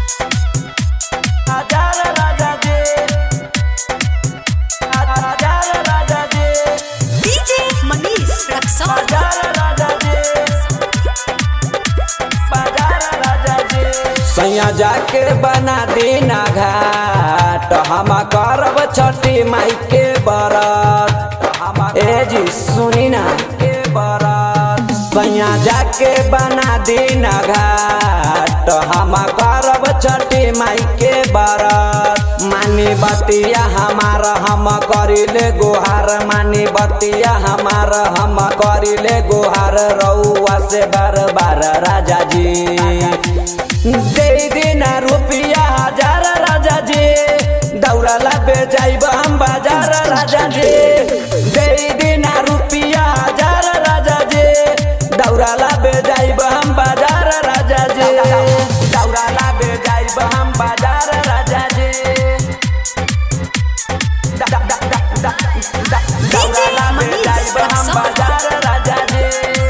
हजार राजा जी हजार राजा जी DJ Manish Raksol. बाजार राजा जी बाजार राजा जी सैया जाके बना देना घाट हम करब छठी माई के बरत ए जी सुनी ना के बरत सैया जाके बना देना घाट हम करब छठी माई के बरत मानी बतिया हमार हम करिले गोहार मानी बतिया हमार हम करिले गोहार रउआ से बार बार राजा जी दे देना रुपिया हजार राजा जी दौड़ला बे जाइब हम बाजार राजा जी दे देना रुपिया हजार राजा जी दौड़ला बे जाइब हम बाजार राजा जी दौड़ला बे जाइब हम बाजार राजा जी दौड़ला बे जाइब हम बाजार राजा जी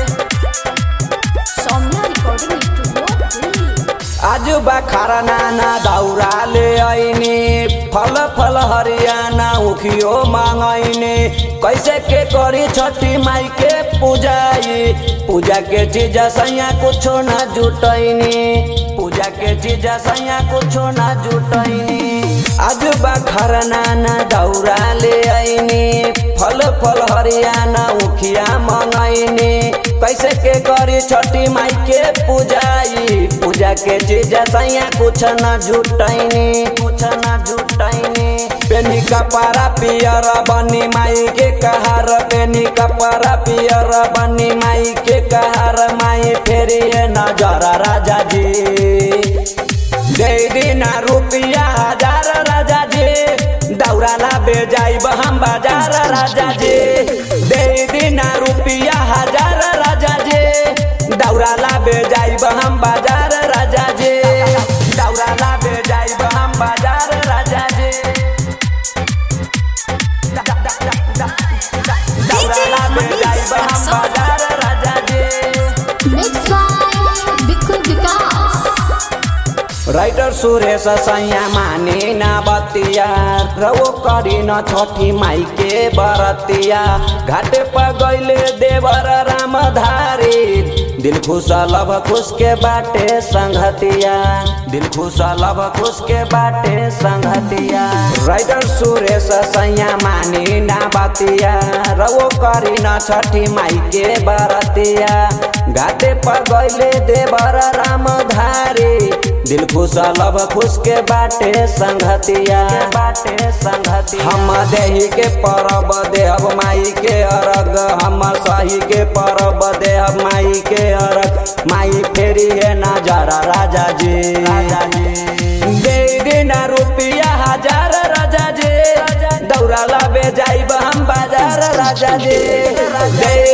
Somna Recording Studio, Delhi. आज बखारा नाना दौरा ले आईने फल फल हरियाणा उखियो मांगैने कैसे के करी छठी माई के पूजाई पूजा के चीज सैया कुछो न जुटैनी पूजा के चीज सैया कुछो न जुटैनी आज बखारा नाना दौरा ले आईने फल फल हरियाणा उखिया मंगैने कैसे के करी छठी माई के पूजाई पूजा के चीज सैया कुछ न जुटैनी कुछ न जुटैनी पेनी कपड़ा पियर बनी माई के कहार पेनी कपड़ा पियर बनी माई के कहार माई फेरी नजर राजा जी दे देना रुपिया हजार राजा जी दौड़ाला बे जाइब हम बाजार राजा जी दे देना रुपिया हजार राजा जी दौड़ाला बे जाइब हम बाजार राजा जी दौड़ाला बे जाइब हम बाजार राजा जी दौड़ाला बे जाइब हम बाजार राजा जी Mixed by Bikku Vikas. Writer Suresh सैया माने ना बतिया रवो करी न छठी माई के बरतिया घाटे पर गईले देवर रामधारी दिल खुश लभ खुश के बाटे संगतिया दिल खुश लभ खुश के बाटे संगतिया राइटर सुरेश सैया माने ना बतिया रवो करी न छठी माई के बरतिया घाटे पर गईले देवर रामधारी दिल खुश लभ खुश के बाटे संगतिया बाटे संगतिया हम देही के परब देहब माई के अरग हम सही के परब देहब माई के अरग माई फेरी है नजारा राजा जी राजा जी दे देना रुपिया हजार राजा जी दौड़ाला बे जाइब हम बाजार राजा जी दे